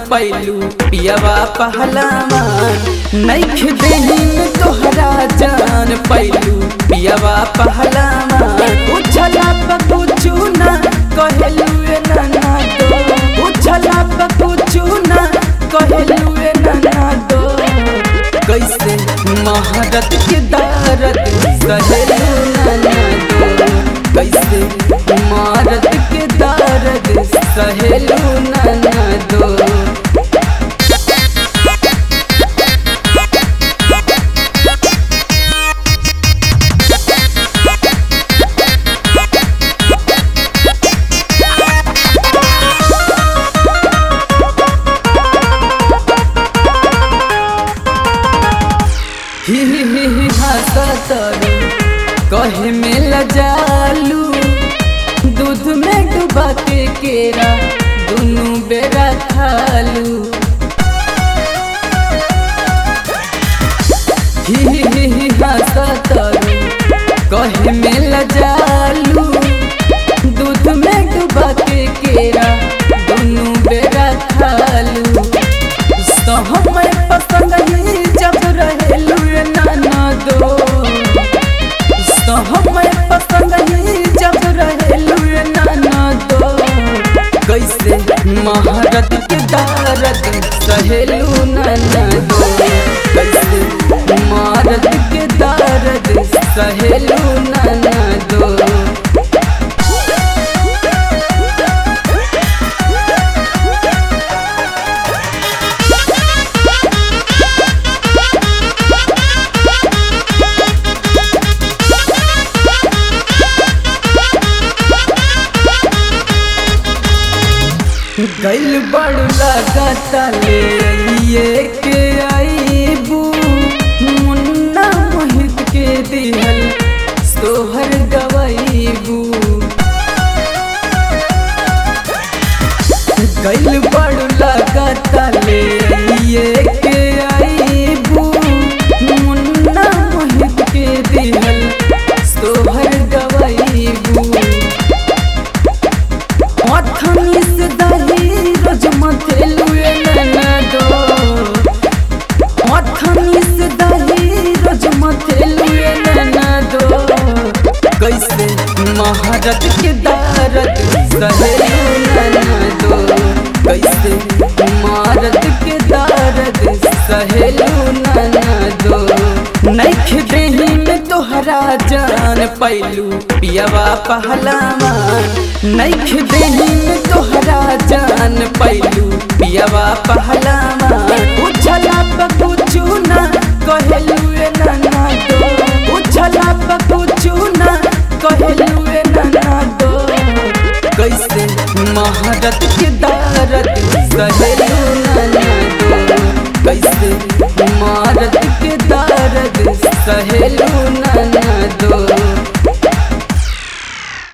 पैलू पियवा पहलावान नैख देहिन तोहरा जान पैलू पियवा पहलावान उछला पकुचू ना कहलू ए नाना दो उछला पकुचू ना कहलू ए नाना दो कैसे महारत के दारत सहेलू नाना दो कैसे महारत के दारत सहेलू नाना दो ही ही ही ही हंसतरू कहे में लजालू दूध में डुबा के केरा दुनू बेरा खालू ही ही ही ही हंसतरू कहे में लजालू दूध में डुबा के केरा दुनू बेरा खालू समय पसंद नहीं जब रहेलू ए नाना दो समय पसंद नहीं जब रहेलू ए नाना दो कैसे महारत के दारत सहेलू नाना दो कैसे महारत के दारत सहेलू नाना दो गैल बड़ लागता ले ये के आईबू मुन्ना मोहित के दिहल सोहर गवाईबू गैल बड़ लागता ले ये के आईबू मुन्ना मोहित के दिहल सोहर गवाईबू मथनी से दही रोज मथेलू ए नाना दो मथनी से दही रोज मथेलू ए नाना दो कैसे महारत के दारत सहेलू नाना दो कैसे महारत के दारत सहेलू नाना दो नैख देही में तोहरा जान पैलू पियवा पहलावान नैख देही में तोहरा जान पैलू पियवा पहलावान उछला पकुचू ना कहलू ए नाना दो उछला पकुचू ना कहलू ए नाना दो कैसे महारत के दारत सहेलू नाना दो कैसे महारत के दारत सहेलू नाना दो